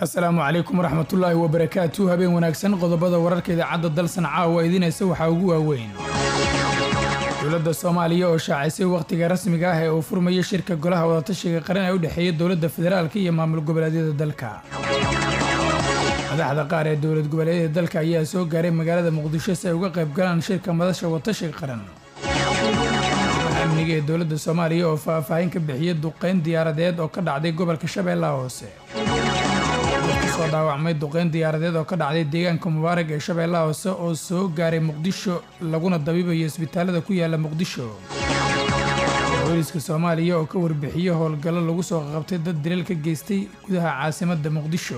asalaamu calaykum waraxmatullaahi wabarakaatu habeen wanaagsan qodobada wararka idaacadda dalsan caawa idinaysa waxaa ugu waaweyn dowladda soomaaliya oo shaacisay wakhtiga rasmiga ah ee uu furmayo shirka golaha wadatashiga qaran ee u dhexeeya dowladda federaalka iyo maamul goboleedyada dalka madaxda qaar ee dowlad goboleedyada dalka ayaa soo gaaray magaalada muqdisho si ay uga qayb galaan shirka madasha wadatashiga qaran amniga ee dowladda soomaaliya oo faahfaahin ka bixiyay duqeyn diyaaradeed oo ka dhacday gobolka shabeellaha hoose soo dhaawacmay duqeyn diyaaradeed oo ka dhacday deegaanka mubaarag ee shabeellaha hoose oo soo gaaray muqdisho laguna dabiibayo isbitaalada ku yaala muqdisho booliska soomaaliya oo ka warbixiyey howlgallo lagu soo qabtay dad dilal ka geystay gudaha caasimadda muqdisho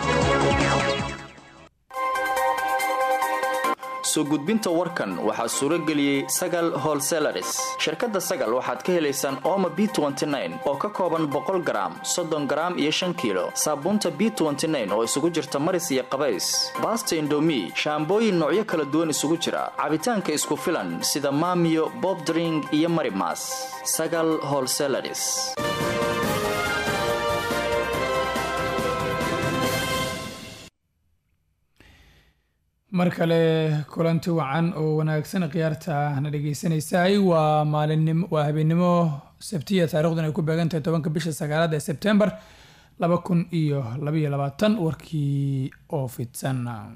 soo gudbinta warkan waxaa suuro geliyey sagal holselaris shirkadda sagal waxaad ka helaysaan ooma b oo ka kooban boqol garaam soddon garaam iyo shan kiilo saabuunta b oo isugu jirta maris iyo qabays baasta indomi shaambooyin noocyo kala duwan isugu jira cabitaanka isku filan sida maamiyo bobdring iyo marimas sagal holselaris mar kale kulanti wacan oo wanaagsan khiyaarta na dhegeysanaysaay waa maalinimo waa habeennimo sabtiya taarikhdan ay ku beegantahay tobanka bisha sagaalaad ee sebtembar laba kun iyo labaiyo labaatan warkii oo fidsan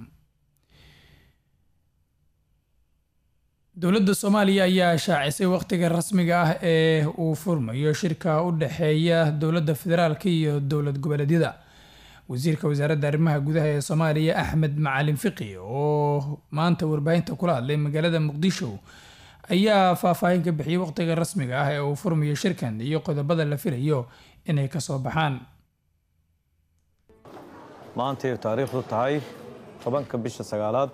dowladda soomaaliya ayaa shaacisay wakhtiga rasmiga ah ee uu furmayo shirka u dhexeeya dowladda federaalka iyo dowlad goboleedyada wasiirka wasaaradda arrimaha gudaha ee soomaaliya axmed macalin fiqi oo maanta warbaahinta kula hadlay magaalada muqdisho ayaa faahfaahin ka bixiyay wakhtiga rasmiga ah ee uu furmayo shirkan iyo qodobada la filayo inay kasoo baxaan maantay taariikhdu tahay tobanka bisha sagaalaad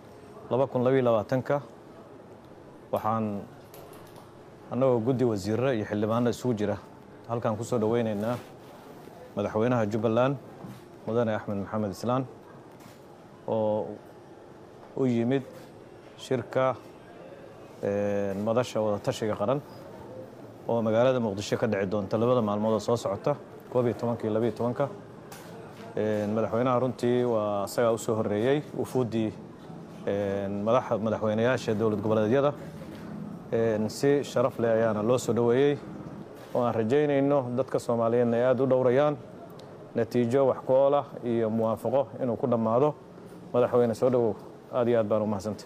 ka waxaan annagoo guddi wasiirro iyo xildhibaano isugu jira halkaan ku soo dhoweynaynaa madaxweynaha jubbaland mudane axmed maxamed islaan oo u yimid shirka madasha wadatashiga qaran oo magaalada muqdisho ka dhici doonta labada maalmood oo soo socota koob iyo tobanka iyo labaiyo tobanka madaxweynaha runtii waa isagaa u soo horreeyey wufuuddii madaxweynayaasha dowlad goboleedyada si sharaf leh ayaana loo soo dhoweeyey oo aan rajaynayno dadka soomaaliyeedna ay aada u dhowrayaan natiijo wax ku oolah iyo muwaafaqo inuu ku dhammaado madaxweyne soo dhowow aad iyo aad baan u mahadsantay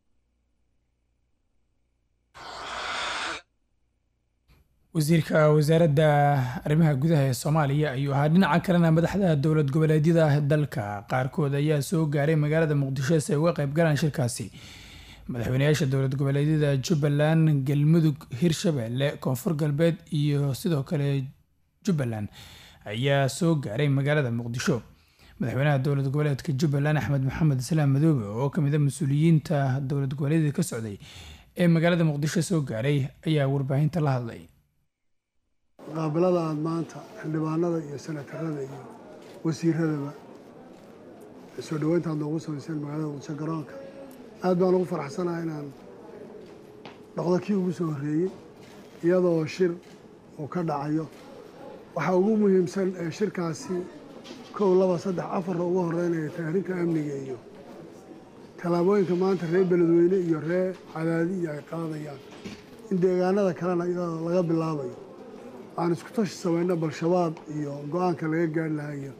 wasiirka wasaaradda arrimaha gudaha ee soomaaliya ayuu ahaa dhinaca kalena madaxda dowlad goboleedyada dalka qaarkood ayaa soo gaaray magaalada muqdisho si ay uga qayb galaan shirkaasi madaxweynayaasha dowlad goboleedyada jubbaland galmudug hirshabeelle koonfur galbeed iyo sidoo kale jubbaland ayaa soo gaaray magaalada muqdisho madaxweynaha dowlad goboleedka jubbaland axmed maxamed islaam madoobe oo kamid a mas-uuliyiinta dowlad goboleedyada ka socday ee magaalada muqdisho soo gaaray ayaa warbaahinta la hadlay qaabilada aada maanta xildhibaanada iyo senatarada iyo wasiiradaba soo dhoweynta aad noogu samayseen magaalada muqdisho garoonka aad baan ugu faraxsanaha inaan dhaqdo kii ugu soo horreeyey iyadoo shir uu ka dhacayo waxaa ugu muhiimsan ee shirkaasi kow laba saddex afarra ugu horeynaya taarinta amniga iyo tallaabooyinka maanta reer beledweyne iyo reer cadaadiya ay qaadayaan in deegaanada kalena iyadoo laga bilaabayo aan isku tashi samayno bal-shabaab iyo go-aanka laga gaari lahayo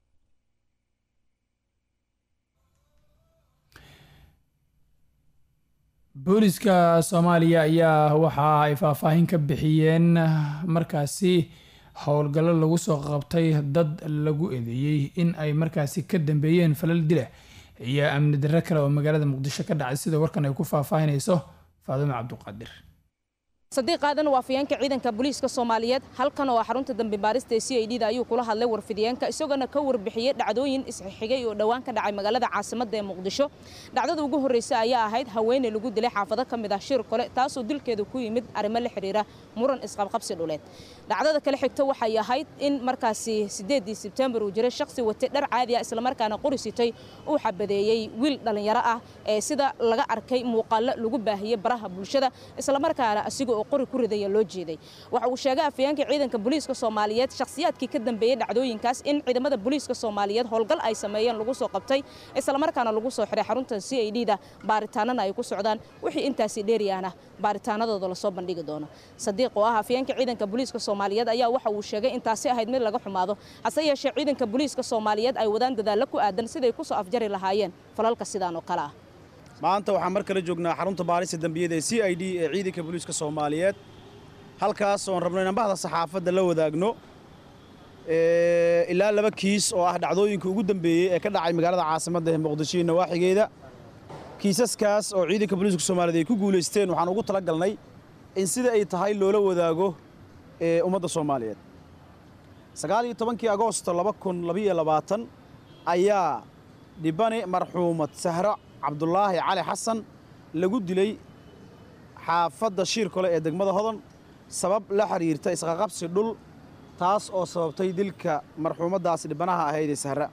booliska soomaaliya ayaa waxa ay faahfaahin ka bixiyeen markaasi howlgallo lagu soo qabtay dad lagu eedeeyey in ay markaasi ka dambeeyeen falal dila iyo amni darro kale oo magaalada muqdisho ka dhacay sida warkan ay ku faahfaahinayso faadimo cabduqaadir sadiiq aadan waa afayeenka ciidanka booliiska soomaaliyeed halkan oo xarunta dambi baarista ee c i d da ayuu kula hadlay warfidiyeenka isagoona ka warbixiyey dhacdooyin isxixigay oo dhowaan ka dhacay magaalada caasimadda ee muqdisho dhacdada ugu horreysa ayaa ahayd haweeney lagu dilay xaafado ka mid ah shir kole taasoo dilkeedu ku yimid arrimo la xidhiira muran isqabqabsi dhuleed dhacdada kale xigta waxay ahayd in markaasi sideedii sebtembar uu jiray shakhsi watay dhar caadi ah islamarkaana qori sitay uu xabadeeyey wiil dhallinyaro ah ee sida laga arkay muuqaallo lagu baahiyey baraha bulshada islamarkaana asigoo oo qori ku ridaya loo jeeday waxa uu sheegay afayeenka ciidanka booliiska soomaaliyeed shakhsiyaadkii ka dambeeyey dhacdooyinkaas in ciidamada booliiska soomaaliyeed howlgal ay sameeyeen lagu soo qabtay islamarkaana lagu soo xiray xarunta c i d da baaritaanana ay ku socdaan wixii intaasi dheeriyaana baaritaanadooda lasoo bandhigi doono sadiiq oo ah afayeenka ciidanka booliiska soomaaliyeed ayaa waxa uu sheegay intaasi ahayd mid laga xumaado hase yeeshee ciidanka booliiska soomaaliyeed ay wadaan dadaallo ku aadan siday ku soo afjari lahaayeen falalka sidaan oo kale ah maanta waxaan mar kale joognaa xarunta baarista dembiyada ee c i d ee ciidanka booliiska soomaaliyeed halkaas oon rabno inaan bahda saxaafadda la wadaagno ilaa laba kiis oo ah dhacdooyinka ugu dambeeyey ee ka dhacay magaalada caasimadda ee muqdisho iyo nawaaxigeeda kiisaskaas oo ciidanka booliiska soomaaliyeed ay ku guulaysteen waxaan ugu tala galnay in sida ay tahay loola wadaago ummadda soomaaliyeed sagaal iyo tobankii agoosto laba kun labaiyo labaatan ayaa dhibane marxuumad sahro cabdulaahi cali xasan lagu dilay xaafadda shiirkole ee degmada hodan sabab la xiriirta isqaqabsi dhul taas oo sababtay dilka marxuumaddaas dhibanaha ahayd ee sahra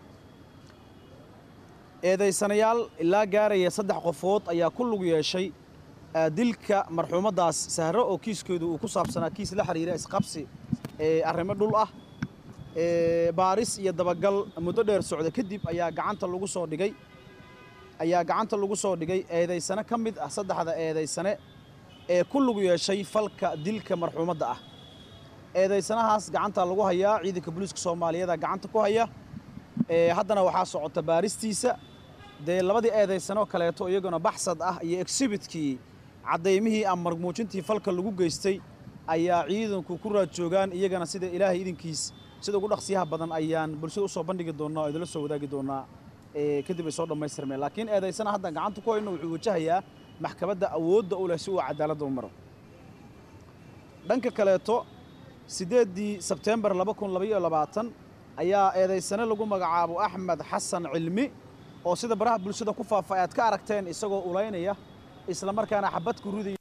eedaysanayaal ilaa gaaraya saddex qofood ayaa ku lug yeeshay dilka marxuumaddaas sahro oo kiiskeedu uu ku saabsanaa kiis la xiriira isqabsi ee arrimo dhul ah baaris iyo dabagal muddo dheer socda kadib ayaa gacanta lagu soo dhigay ayaa gacanta lagu soo dhigay eedaysane ka mid ah saddexda eedaysane ee ku lug yeeshay falka dilka marxuumadda ah eedaysanahaas gacanta lagu hayaa ciidanka booliiska soomaaliyeeda gacanta ku haya haddana waxaa socota baaristiisa dee labadii eedaysanoo kaleeto iyaguna baxsad ah iyo exhibitkii caddaymihii ama marmuujintii falka lagu geystay ayaa ciidanku ku raad joogaan iyagana sida ilaahay idinkiis sida ugu dhaqsiyaha badan ayaan bulshada usoo bandhigi doonnaa oo idinla soo wadaagi doonnaa kadib ay soo dhammaystirmeen laakiin eedaysana haddaan gacanta ku hayno wuxuu wajahayaa maxkamadda awoodda u leh si uu cadaaladda u maro dhanka kaleeto siddeeddii sebteembar laba kun labaiyo labaatan ayaa eedaysane lagu magacaabo axmed xasan cilmi oo sida baraha bulshada ku faafa aad ka aragteen isagoo ulaynaya isla markaana xabad ku ridaya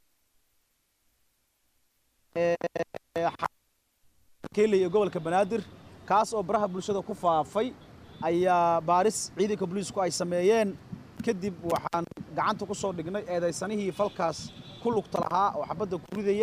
keeley ee gobolka banaadir kaas oo baraha bulshada ku faafay ayaa baaris ciidanka booliisku ay sameeyeen kadib waxaan gacanta ku soo dhignay eedaysanihii falkaas ku lugta lahaa oo xabadda ku ridaya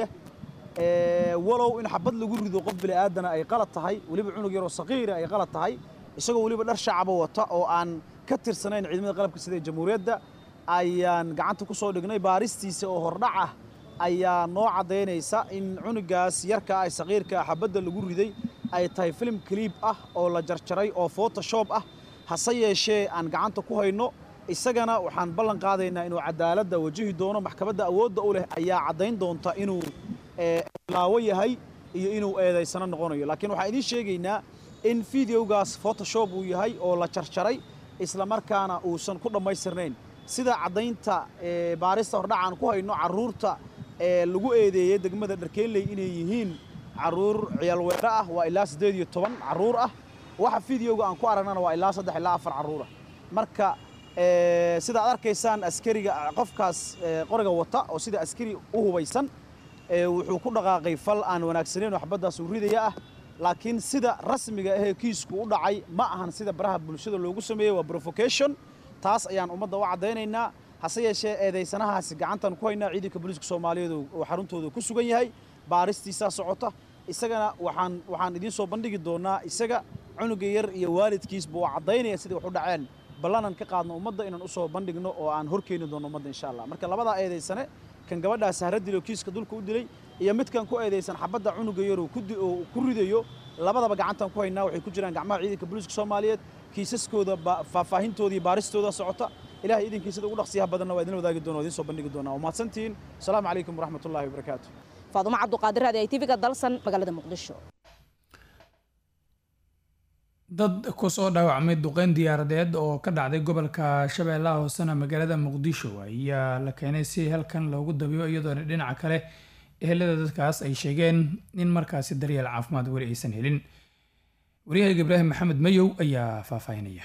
walow in xabad lagu rido qof bini'aadana ay qalad tahay weliba cunug yaroo saqiira ay qalad tahay isagoo weliba dhar shacaba wata oo aan ka tirsanayn ciidamada qalabka sida jamhuuriyadda ayaan gacanta ku soo dhignay baaristiisa oo hordhac ah ayaa noo caddaynaysa in cunugaas yarka ah saqiirka xabadda lagu riday ay tahay filim kaliib ah oo la jarjaray oo photoshop ah hase yeeshee aan gacanta ku hayno isagana waxaan ballan qaadaynaa inuu cadaaladda wajihi doono maxkamadda awoodda u leh ayaa caddayn doonta inuu laawo yahay iyo inuu eedaysano noqonayo laakiin waxaan idiin sheegaynaa in fideogaas photoshop uu yahay oo la jarjaray isla markaana uusan ku dhammaystirnayn sida caddaynta baarista hordhacaan ku hayno carruurta ee lagu eedeeyey degmada dharkeelley inay yihiin carruur ciyaalweero ah waa ilaa siddeed iyo toban carruur ah waxa fideoga aan ku aragnana waa ilaa saddex ilaa afar carruur ah marka sida ad arkaysaan askariga qofkaas qoriga wata oo sida askari u hubaysan wuxuu ku dhaqaaqay fal aan wanaagsanayn oo xabaddaas uu ridaya ah laakiin sida rasmiga ahee kiisku u dhacay ma ahan sida baraha bulshada loogu sameeyey waa provocation taas ayaan ummadda u caddaynaynaa hase yeeshee eedaysanahaasi gacantan ku haynaa ciidanka booliiska soomaaliyeed oo xaruntooda ku sugan yahay baaristiisaa socota isagana waxaan waxaan idiin soo bandhigi doonaa isaga cunuga yar iyo waalidkiisba waa caddaynaya siday wax u dhaceen ballanan ka qaadno ummadda inaan usoo bandhigno oo aan horkeeni doono ummadda insha allah marka labadaa eedaysane kan gabadhaa sahra dilo kiiska dulka u dilay iyo midkan ku eedaysan xabadda cunuga yar oo ku ridayo labadaba gacantan ku haynaa waxay ku jiraan gacmaha ciidanka booliiska soomaaliyeed kiisaskooda faahfaahintooda iyo baaristooda socota ilahay idinkii sida ugu dhaqsiyaha badanna waa idin wadaagi doona o idiin soo bandhigi doonaa waa mahadsantihiin asalaamu calaykum waraxmatullahi wabarakaatu faadumo cabduqaadir raadi ay tvga dalsan magaalada muqdisho dad ku soo dhaawacmay duqeyn diyaaradeed oo ka dhacday gobolka shabeellaha hoosena magaalada muqdisho ayaa la keenay si halkan loogu dabiyo iyadoona dhinaca kale ehelada dadkaas ay sheegeen in markaasi daryeel caafimaad weli aysan helin waryahayga ibraahim maxamed mayow ayaa faahfaahinaya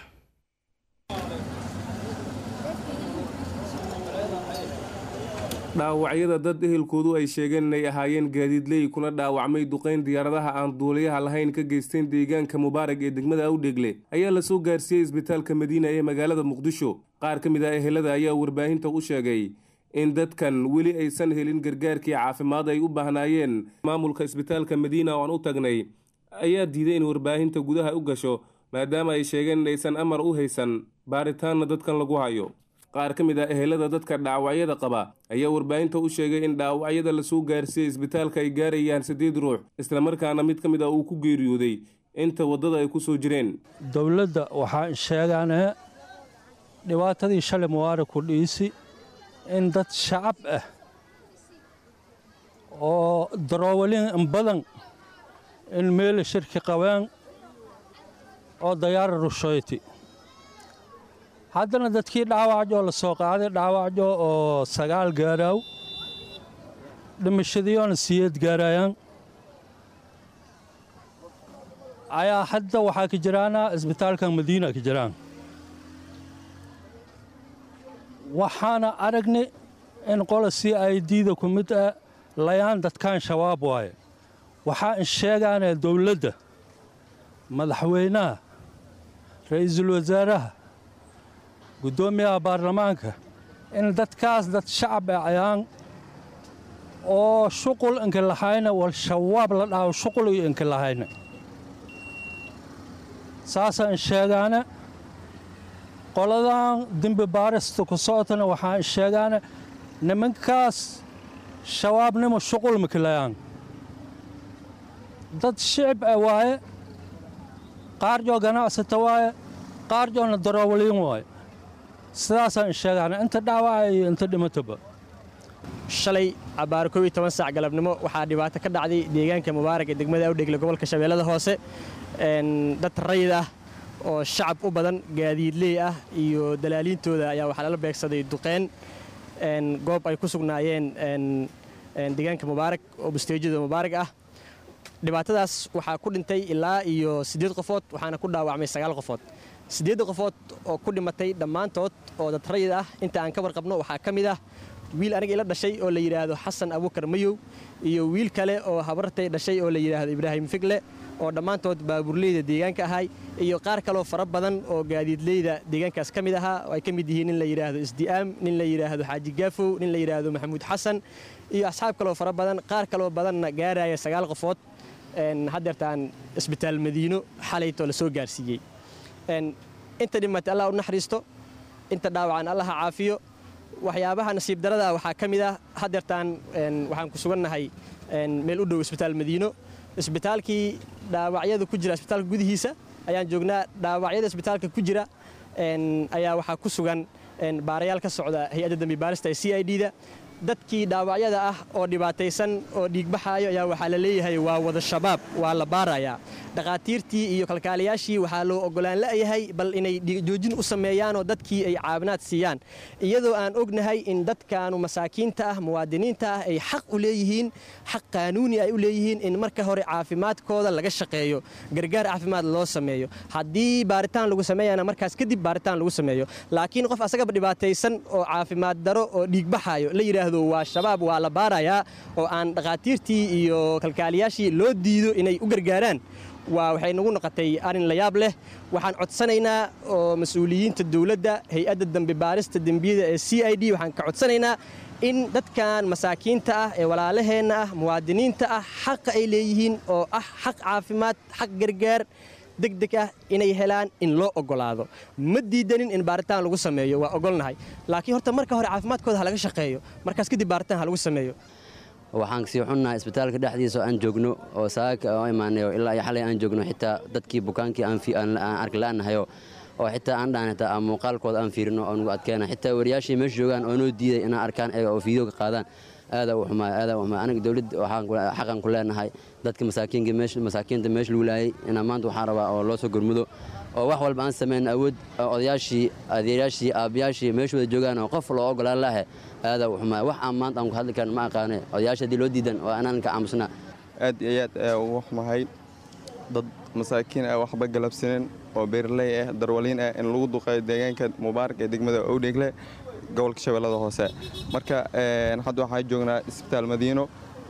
dhaawacyada dad ehelkoodu ay sheegeen inay ahaayeen gaadiidley kuna dhaawacmay duqayn diyaaradaha aan duuliyaha lahayn ka geysteen deegaanka mubaarag ee degmada awdhegle ayaa lasoo gaarsiiyey isbitaalka madiina ee magaalada muqdisho qaar ka mid ah ehelada ayaa warbaahinta u sheegay in dadkan weli aysan helin gargaarkii caafimaad ay u baahnaayeen maamulka isbitaalka madiina oo aan u tagnay ayaa diiday in warbaahinta gudaha u gasho maadaama ay sheegeen in aysan amar u haysan baaritaanna dadkan lagu hayo qaar ka mid ah ehelada dadka dhaawacyada qaba ayaa warbaahinta u sheegay in dhaawacyada lasoo gaarsiiyey isbitaalka ay gaarayaan siddeed ruux islamarkaana mid ka mid ah uu ku geeriyooday inta waddada ay ku soo jireen dowladda waxaan sheegaanee dhibaatadii shalay mubaarag ku dhiisi in dad shacab ah oo daroowalin badan in meeli shirki qabeen oo dayaara rushoyti haddana dadkii dhaawacjoo la soo qaaday dhaawacjo oo sagaal gaaraaw dhimashadiyoona siyeed gaarayaan ayaa hadda waxaa ka jiraana isbitaalka madiina ka jiraan waxaana aragnay in qola c i d-da ku mid ah layaan dadkaan shabaab waaye waxaa in sheegaanee dowladda madaxweynaha ra'iisul wasaaraha guddoomiyaha baarlamaanka in dadkaas dad shacab ah ayaan oo shuqul inka lahayna wal shabaab la dhaho shuqul iyo inka lahayna saasaan sheegaana qoladan dembi baarista ku socotana waxaan sheegaana nimankaas shabaabnimo shuqul makilayaan dad shicib ah waaye qaarjoo ganacsata waaye qaarjoona daroowaliin waaye sidaasaan sheegaana inta dhaawaca iyo inta dhimataba shalay abbaar koob iyo toban saac galabnimo waxaa dhibaato ka dhacday deegaanka mubaarag ee degmada awdhegle gobolka shabeellada hoose dad rayid ah oo shacab u badan gaadiidley ah iyo dalaaliintooda ayaa waxaa lala beegsaday duqeen goob ay ku sugnaayeen deegaanka mubaarag oo busteejyada mubaarag ah dhibaatadaas waxaa ku dhintay ilaa iyo siddeed qofood waxaana ku dhaawacmay sagaal qofood siddeedda qofood oo ku dhimatay dhammaantood oo dad rayid ah inta aan ka warqabno waxaa ka mid ah wiil aniga ila dhashay oo la yidhaahdo xasan abuukar mayow iyo wiil kale oo habartay dhashay oo la yidhaahdo ibraahim figle oo dhammaantood baabuurleyda deegaanka ahay iyo qaar kaloo fara badan oo gaadiidleyda deegaankaas ka mid ahaa oo ay ka mid yihiin nin la yidhaahdo isdi'aam nin la yidhaahdo xaaji gaafow nin la yidhaahdo maxamuud xasan iyo asxaab kaloo fara badan qaar kaloo badanna gaaraya sagaal qofood haddeertaan isbitaal madiino xalaytoo la soo gaarsiiyey inta dhimatay allah u naxariisto inta dhaawacan allah ha caafiyo waxyaabaha nasiib darada waxaa ka mid ah haddeertaan waxaan ku sugannahay meel u dhow isbitaal madiino isbitaalkii dhaawacyada ku jira isbitaalka gudihiisa ayaan joognaa dhaawacyada isbitaalka ku jira ayaa waxaa ku sugan baarayaal ka socda hay-adda dambi baarista ee c i d-da dadkii dhaawacyada ah oo dhibaataysan oo dhiigbaxaayo ayaa waxaa la leeyahay waa wada shabaab waa la baarayaa dhakhaatiirtii iyo kalkaaliyaashii waxaa loo ogolaan la'yahay bal inay joojin u sameeyaanoo dadkii ay caawinaad siiyaan iyadoo aan ognahay in dadkaanu masaakiinta ah muwaadiniinta ah ay xaq u leeyihiin xaq qaanuuni ay u leeyihiin in marka hore caafimaadkooda laga shaqeeyo gargaar caafimaad loo sameeyo haddii baaritaan lagu sameeyana markaas kadib baaritaan lagu sameeyo laakiin qof asagaba dhibaataysan oo caafimaad daro oo dhiigbaxaayo la yidhaahdo waa shabaab waa la baarayaa oo aan dhakhaatiirtii iyo kalkaaliyaashii loo diido inay u gargaaraan waa waxay nagu noqotay arrin la yaab leh waxaan codsanaynaa oo mas-uuliyiinta dowladda hay-adda dambi baarista dembiyada ee c i d waxaan ka codsanaynaa in dadkan masaakiinta ah ee walaalaheenna ah muwaadiniinta ah xaqa ay leeyihiin oo ah xaq caafimaad xaq gargaar degdeg ah inay helaan in loo ogolaado ma diidanin in baaritaan lagu sameeyo waa ogolnahay laakiin horta marka hore caafimaadkooda ha laga shaqeeyo markaas kadib baaritaan ha lagu sameeyo waxaan sii xunnahay isbitaalka dhexdiisa oo aan joogno oo saaka oo imaanayo ilaa iyo xalay aan joogno xitaa dadkii bukaankii aan arki la'nahayo oo xitaa aan dhahan xitaa aan muuqaalkooda aan fiirino oo nagu adkeena xitaa wariyaashii meesha joogaan oo noo diiday inaan arkaan eega oo fiideo ka qaadaan aadaa u xumaay aadaa u xumaay aniga dowladda waxaan xaqan ku leenahay dadka masaakiinka meesha masaakiinta meesha lagu laayay inaan maanta waxaan rabaa oo loo soo gurmudo oo wax walba aan samayn awood odayaashii adeerayaashii aabbayaashii meesha wada joogaan oo qof loo ogolaan lahe aadaa u xumaay wax aan maanta aan ku hadli karin ma aqaane odayaasha haddii loo diidan waa inaan ka aamusnaa aad iyo aad ayaa ugu xumahay dad masaakiin ah waxba galabsanin oo beeraley ah darwaliin ah in lagu duqeeyo deegaanka mubaarak ee degmada owdheegle gobolka shabeellada hoose marka hadda waxaan joognaa isbitaal madiino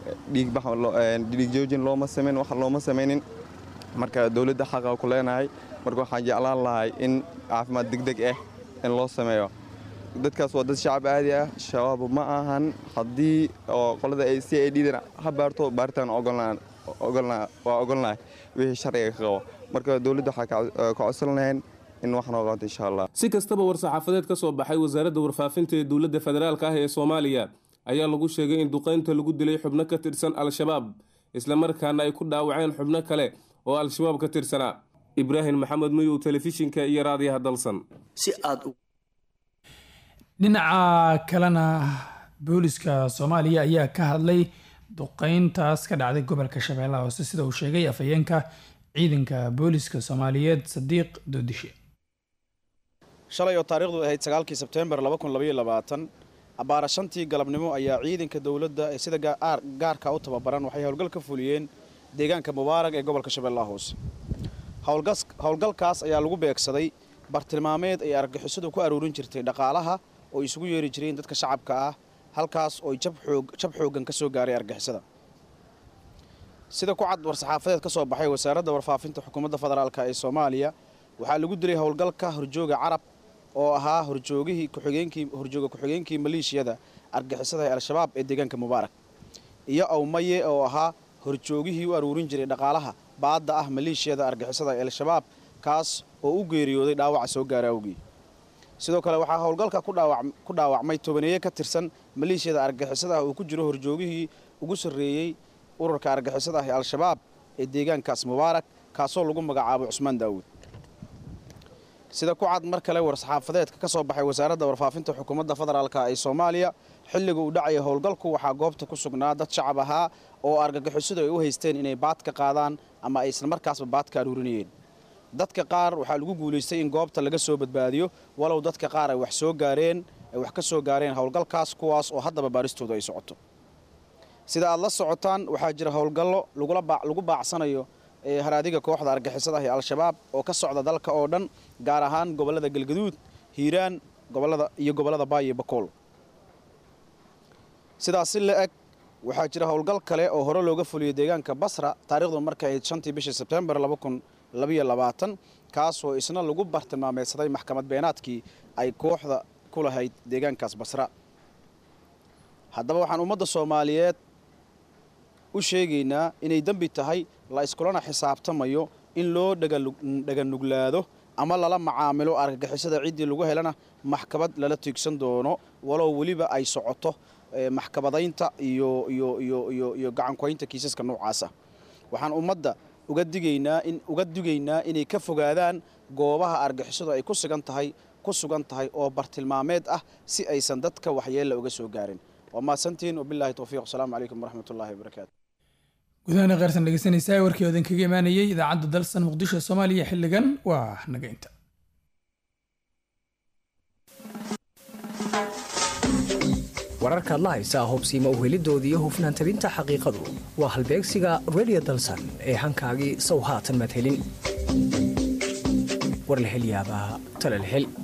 dhiig joojin looma samayn wax looma samaynin marka dowladda xaqa ku leenahay marka waxaan jeclaan lahay in caafimaad degdeg ah in loo sameeyo dadkaas waa dad shacab aadi ah shabaab ma ahan haddii oo qolada ay c i d dana ha baarto baaritaan waa ogolnahay wixii sharciga ka qabo marka dowladda waxaa ka codsan lahayn in wax noo qabato insha allah si kastaba war-saxaafadeed ka soo baxay wasaaradda warfaafinta ee dowladda federaalka ah ee soomaaliya ayaa lagu sheegay in duqaynta lagu dilay xubno ka tirsan al-shabaab islamarkaana ay ku dhaawaceen xubno kale oo al-shabaab ka tirsanaa ibraahim maxamed mayow telefishinka iyo raadiyaha dalsan si aad dhinaca kalena booliska soomaaliya ayaa ka hadlay duqeyntaas ka dhacday gobolka shabeellaha hoose sida uu sheegay afhayeenka ciidanka booliska soomaaliyeed sadiiq doodishe shalay oo taariikhdu ahayd sagaalkii sebteembar abbaara shantii galabnimo ayaa ciidanka dowladda ee sida gaarka u tababaran waxay howlgal ka fuliyeen deegaanka mubaarag ee gobolka shabeellaha hoose howlgalkaas ayaa lagu beegsaday bartilmaameed ay argagixisadu ku aruurin jirtay dhaqaalaha oo isugu yeeri jireen dadka shacabka ah halkaas oo jab xooggan ka soo gaaray argagixisada sida ku cad war-saxaafadeed ka soo baxay wasaaradda warfaafinta xukuumadda federaalk ee soomaaliya waxaa lagu dilay howlgalka horjooga carab oo ahaa horjoogihii kuxigeenkii horjooga ku-xigeenkii maleeshiyada argixisada ee al-shabaab ee deegaanka mubaarak iyo awmaye oo ahaa horjoogihii u aruurin jiray dhaqaalaha baadda ah maleeshiyada argixisada ee al-shabaab kaas oo u geeriyooday dhaawaca soo gaara awgii sidoo kale waxaa howlgalka ku dhaawacmay tobaneeye ka tirsan maleeshiyada argixisada ah uu ku jiro horjoogihii ugu sarreeyey ururka argixisada ah ee al-shabaab ee deegaankaas mubaarak kaasoo lagu magacaabo cusmaan daawuud sida ku cad mar kale war-saxaafadeedka ka soo baxay wasaaradda warfaafinta xukuumadda federaalk ee soomaaliya xilliga uu dhacaya howlgalku waxaa goobta ku sugnaa dad shacab ahaa oo argagixisadu ay u haysteen inay baad ka qaadaan ama ay isla markaasba baad ka aruurinayeen dadka qaar waxaa lagu guulaystay in goobta laga soo badbaadiyo walow dadka qaar ay wax soo gaareen ay wax ka soo gaareen howlgalkaas kuwaas oo haddaba baaristooda ay socoto sida aad la socotaan waxaa jira howlgallo lagu baacsanayo haraadiga kooxda argixisada ah ee al-shabaab oo ka socda dalka oo dhan gaar ahaan gobollada galgaduud hiiraan gobolada iyo gobollada baay iyo bakool sidaas si la eg waxaa jira howlgal kale oo hore looga fuliyey deegaanka basra taarikhdu markay ahayd shantii bishii sebtembar kaasoo isna lagu bartilmaameedsaday maxkamad beenaadkii ay kooxda ku lahayd deegaankaas basra haddaba waxaan ummadda soomaaliyeed u sheegaynaa inay dembi tahay la iskulana xisaabtamayo in loo dhaganuglaado ama lala macaamilo argagixisada ciddii lagu helana maxkamad lala tiigsan doono walow weliba ay socoto maxkamadaynta iyo iyo gacankoynta kiisaska noocaasa waxaan ummadda uga digaynaa in uga digaynaa inay ka fogaadaan goobaha argixisadu ay ku sugan tahay ku sugan tahay oo bartilmaameed ah si aysan dadka waxyeella uga soo gaarin waa mahadsantihiin wabilaahi towfiiq wasalaamu calaykum waraxmatullaahi wabarakaatu gudahaana qaarsan dhegeysanaysaa warkii odan kaga imaanayay idaacadda dalsan muqdisho soomaaliya xilligan waa naga inta wararkaad la haysaa hubsiima uhelidooda iyo hufnaan tabinta xaqiiqadu waa halbeegsiga redio dalsan ee hankaagii sow haatan madhelin war la hel yaabaa tala la hel